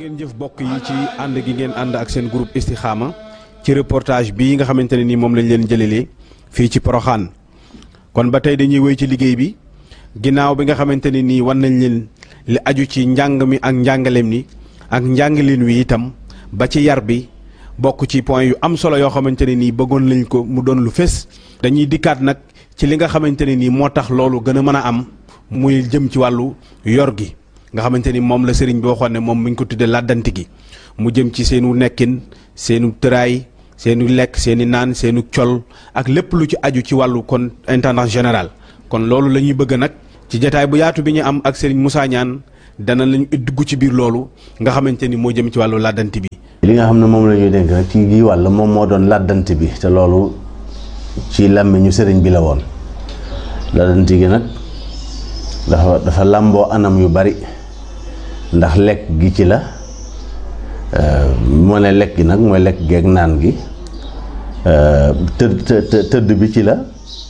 ngeen jëf bokk yi ci ànd gi ngeen ànd ak seen groupe Istikhama ci reportage bii nga xamante ne nii moom lañ leen jëlelee fii ci Poroxaan kon ba tey dañuy wéy ci liggéey bi ginnaaw bi nga xamante ne nii wan nañ leen li aju ci njàng mi ak njàngaleem ni ak njàngaleen wi itam ba ci yar bi bokk ci point yu am solo yoo xamante ne nii bëggoon lañ ko mu doon lu fés dañuy dikkaat nag ci li nga xamante ne nii moo tax loolu gën a mën a am muy jëm ci wàllu yor gi nga xamante ni moom la sëriñ bi waxoon ne moom mi ngi ko tuddee làddanti gi mu jëm ci seenu nekkin seenu tëraay seenu lekk seeni naan seenu col ak lépp lu ci aju ci wàllu kon intendance général kon loolu la ñuy bëgg nag ci jataay bu yaatu bi ñu am ak sëriñ Moussa Niane dana lañu dugg ci biir loolu nga xamante ni moo jëm ci wàllu làddanti bi. li nga xam ne moom la ñuy dénk nag ci gii wàll moom moo doon làddanti bi te loolu ci làmmiñu sëriñ bi la woon làddanti gi nag dafa dafa làmboo anam yu bari ndax lekk gi ci la moo ne lekk gi nag mooy lekk geeg naan gi tëdd tëdd bi ci la